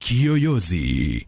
Kiyoyozi.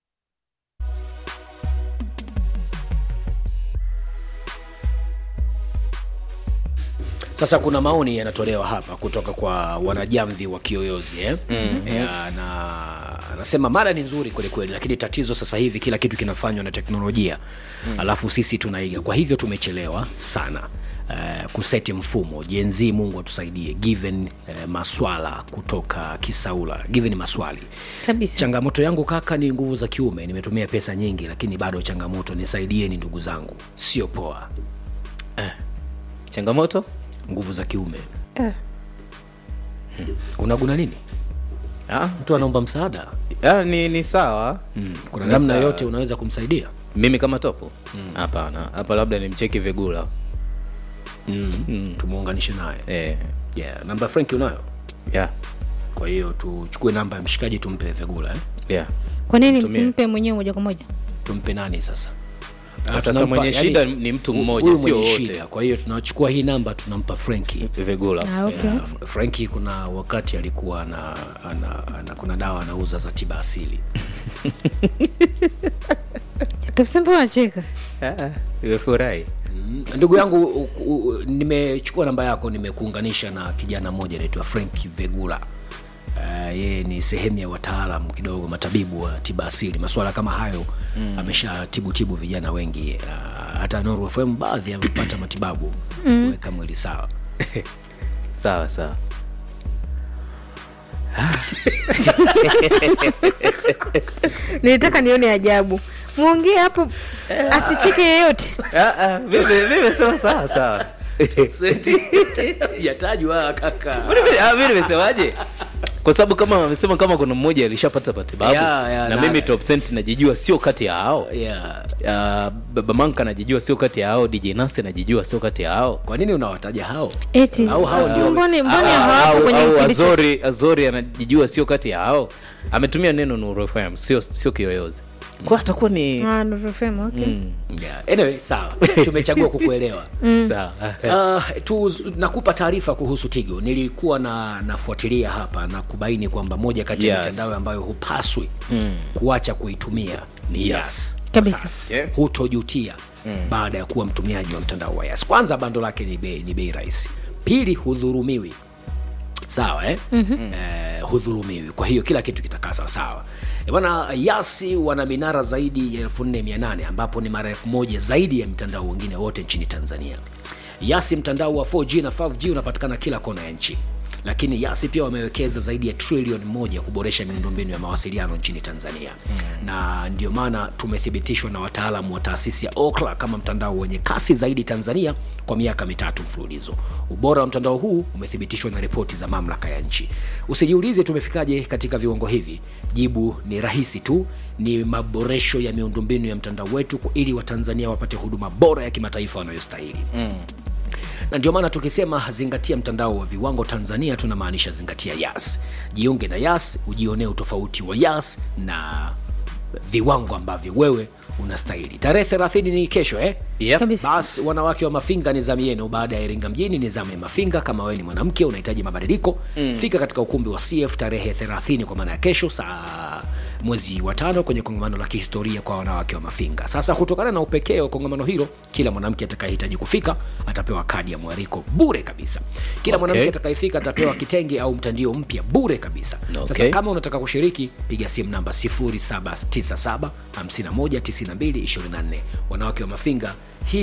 Sasa kuna maoni yanatolewa hapa kutoka kwa wanajamvi wa Kiyoyozi eh? mm-hmm. ya, na anasema mada ni nzuri kwelikweli, lakini tatizo sasa hivi kila kitu kinafanywa na teknolojia mm. alafu sisi tunaiga, kwa hivyo tumechelewa sana Uh, kuseti mfumo jenzi mungu atusaidie given uh, maswala kutoka kisaula given maswali kabisa changamoto yangu kaka ni nguvu za kiume nimetumia pesa nyingi lakini bado changamoto nisaidieni ndugu zangu sio poa changamoto nguvu za kiume hmm. unaguna nini ah, mtu anaomba msaada ah, ni, ni sawa mm. kuna Ni namna sawa. yote unaweza kumsaidia mimi kama topo hapana hapa labda nimcheki vigula mm. mm. tumuunganishe naye eh, yeah. namba franki unayo yeah, kwa hiyo tuchukue namba ya mshikaji tumpe vegula eh? yeah. kwa nini Tumia. msimpe mwenyewe moja kwa moja tumpe nani sasa Ah, Ah, sasa tunampa- mwenye yani, shida ni mtu hu- mmoja huyu sio mwenye wote shida. kwa hiyo tunachukua hii namba tunampa franki vigula ah, okay. Yeah, F- Franki kuna wakati alikuwa ana, ana, ana kuna dawa anauza za tiba asili kabisa mbona unacheka Ah, nimefurahi Mm, ndugu yangu u- u- nimechukua namba yako nimekuunganisha na kijana mmoja anaitwa frank vegula Uh, yeye ni sehemu ya wataalam kidogo matabibu wa tiba asili masuala kama hayo mm. ameshatibutibu vijana wengi uh, hata Nuru FM baadhi amepata matibabu mm. kuweka mwili sawa sawa sawa nilitaka nione ajabu mwongee hapo asicheke yeyote Ah, ah, mimi mimi nimesema sawa sawa yatajwa kaka Mbona mimi- ah, mimi nimesemaje kwa sababu kama wamesema kama kuna mmoja alishapata matibabu Yeah, yeah, na na- mimi top cent najijua sio kati ya hao yeah. uh, baba manka anajijua sio kati ya hao dj nasi anajijua sio kati ya hao kwa nini unawataja hao eti Au hao ndio- mbone mbone Au- hawapo au- kwenye au kipindi cha- azori azori anajijua sio kati ya hao ametumia neno Nuru FM sio sio kiyoyozi kwa atakuwa ni Ah, Nuru FM, okay. Mm, yeah. anyway sawa tumechagua kukuelewa sawa Uh, tu, nakupa taarifa kuhusu Tigo. Nilikuwa na nafuatilia hapa na kubaini kwamba moja kati ya Yes. mitandao ambayo hupaswi mm. kuacha kuitumia ni Yes. Yas. Kabisa. Sasa, Yeah. Hutojutia mm. baada ya kuwa mtumiaji wa mtandao wa Yas. Kwanza bando lake ni bei ni bei rahisi. Pili hudhurumiwi sawa eh? mm-hmm. eh, hudhurumiwi kwa hiyo kila kitu kitakaa sawasawa Eh, bwana yasi wana minara zaidi ya 4800 ambapo ni mara elfu moja zaidi ya mtandao wengine wote nchini tanzania yasi mtandao wa 4g na 5g unapatikana kila kona ya nchi lakini yasi pia wamewekeza zaidi ya trilioni moja kuboresha miundombinu ya mawasiliano nchini tanzania mm. na ndio maana tumethibitishwa na wataalamu wa taasisi ya okla kama mtandao wenye kasi zaidi tanzania kwa miaka mitatu mfululizo ubora wa mtandao huu umethibitishwa na ripoti za mamlaka ya nchi usijiulize tumefikaje katika viwango hivi jibu ni rahisi tu ni maboresho ya miundombinu ya mtandao wetu ili watanzania wapate huduma bora ya kimataifa wanayostahili mm na ndio maana tukisema zingatia mtandao wa viwango tanzania tunamaanisha zingatia yas jiunge na yas ujionee utofauti wa yas na viwango ambavyo wewe unastahili tarehe 30 ni kesho eh? Yep. Kabisa. basi wanawake wa mafinga ni zamu yenu baada ya iringa mjini ni zamu ya mafinga kama wewe ni mwanamke unahitaji mabadiliko mm. fika katika ukumbi wa cf tarehe 30 kwa maana ya kesho saa mwezi wa tano kwenye kongamano la kihistoria kwa wanawake wa mafinga sasa kutokana na upekee wa kongamano hilo kila mwanamke atakayehitaji kufika atapewa kadi ya mwariko bure kabisa kila Okay. mwanamke atakayefika atapewa kitenge au mtandio mpya bure kabisa sasa Okay. kama unataka kushiriki piga simu namba 0797 519224 wanawake wa mafinga hii